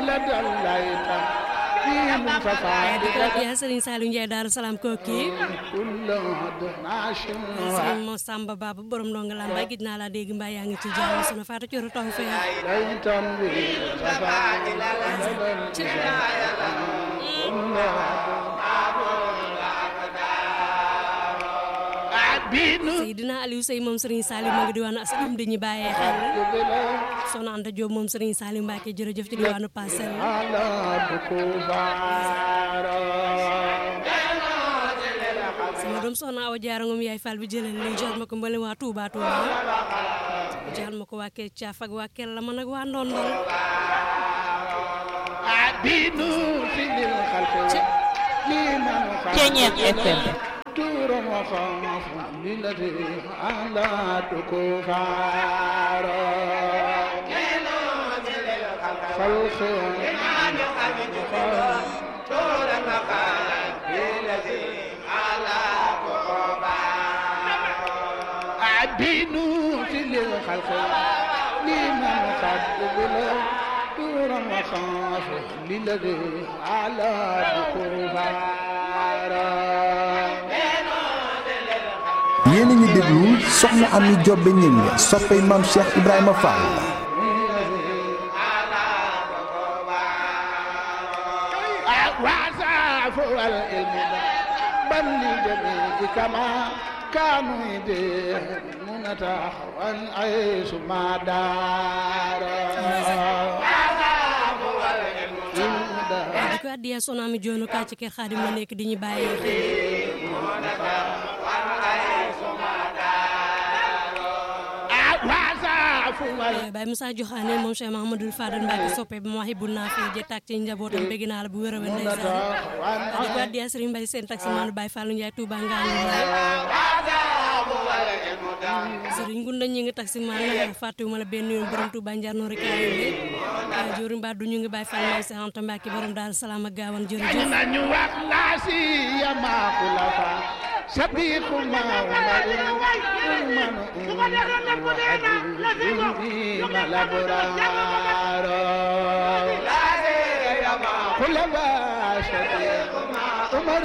yaa Serigne Saliou Ndiaye Daaru Salaam kooki Serigne Mo Samba Baba borom ndonga lambaay gis naa laa dégg mbaa yaa ngi ci jàmm sunu faata coro taw fee Seydina Aliou Sey moom Serigne Saliou ma ngi diwaanu asalaam di ñu bàyyee xel soxna Anta Diop moom Serigne Saliou Mbacke jërëjëf ci diwaanu Parcelles sama doom soxna Awa Diarra Ngom yaay Fall bi jëlee li jox ma ko mbale waa Touba Touba jox ma ko waa Kelle Thiaf ak waa Kelle la man ak waa Ndondol Ceeñeer FM للذي على بكربارا yéen a ngi déglu soxna Ami Jobbe ñing soppey maam Cheikh Ibrahima Fall وعزاف العلم بل لجميع كما كانوا يدين نتحوى عيش ما دار di ko addiya soxna Ami Joono kaa ci kër Xaadim la nekk di ñu bàyyee xel وعزاف العلم Baye Moussa Joxaane moom Cheikh Mahamadul Fadal Mbacke soppe bi ma waxi bu naa fee je tàkk ci njabootam bëgg naa la bu wér a wér ndeysaan di ko addiya Serigne Mbaye seen taxi maanu Baye Fallou Ndiaye Touba Ngane Serigne Gunda ñi ngi taxi maan fàttewuma la benn yoon borom Touba Njar noori kaay bi jori mbaa du ñu ngi Baye Fall Mbaye Cheikh Anta Mbacke borom Daaru Salaam ak gaawan jërëjëf nañu wax laa si yama xulafa sabiqu ma umar ma laboraro xulafa sabiqu umar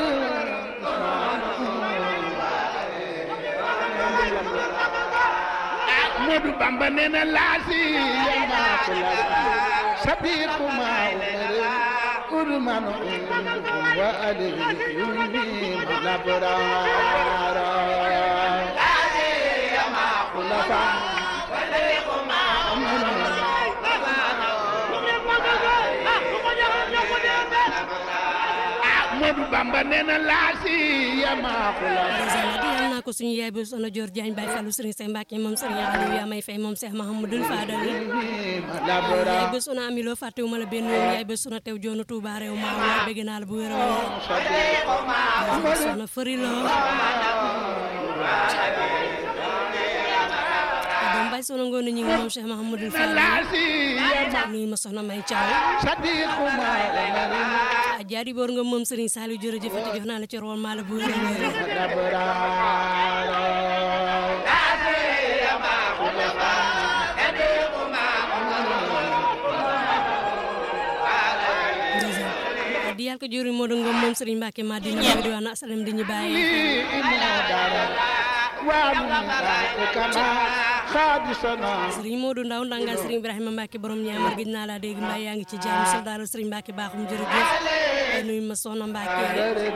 Ahmadu Bamba nee na laa si yama xulafa sabiqu ma umar urman wa alihi labrara xulafa Ahmadu Bamba nee na laa si yama xulafa ndeysaan di yal naa ko suñu yaay bi soxna Dior Diagne Baye Fallou Serigne Sey Mbacke moom Serigne Aliou yaa may fay moom Cheikh Mahamadul Fadal labra yaay bés una amiloo fàttewuma la benn yoon yaay bés una tew joonu Touba réew maa waa bëgg naa la bu wér a wér soxna fëri loo doom bay soxna ngoone ñu ngi moom Cheikh Mahamadul Fadal laa si yama nuyu ma soxna may Thiaw sabiqu ma umar a jaari boor nga moom Serigne Saliou jërëjëf te jox naa la ci rool maa la bu wér a wér labrara ndeysaan di yàlla ko jëriñ moo doon nga moom Serigne Mbacke Madina ma di wax na asalam di ñu bàyyi Serigne Modou Ndaw ndangal Serigne Ibrahima Mbacke borom ñaamar gis naa laa dégg mbaa yaa ngi ci jàmm soldaaru Serigne Mbacke baaxum jërëjëf nuyu ma soxna Mbacke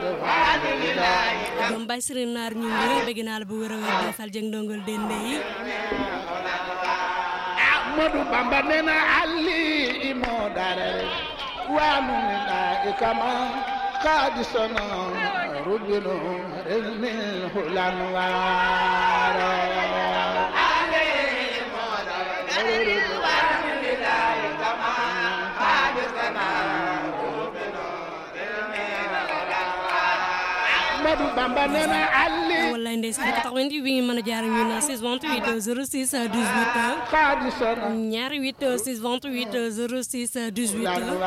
doom bay Serigne Naar ñu ngi bëgg naa la bu wér a wér Baye Fall jëng ndongol dende yi Ahmadu Bamba nee na Ali imo darare wanu mina ikama kadisana rubino ilmin hulan wara Ahmadu Bamba nee na Ali wallaay ndeysaan ko tax wen bi ngi mën a jaar ñu na 628 06 18 kadisana ñaari 8 628 06 18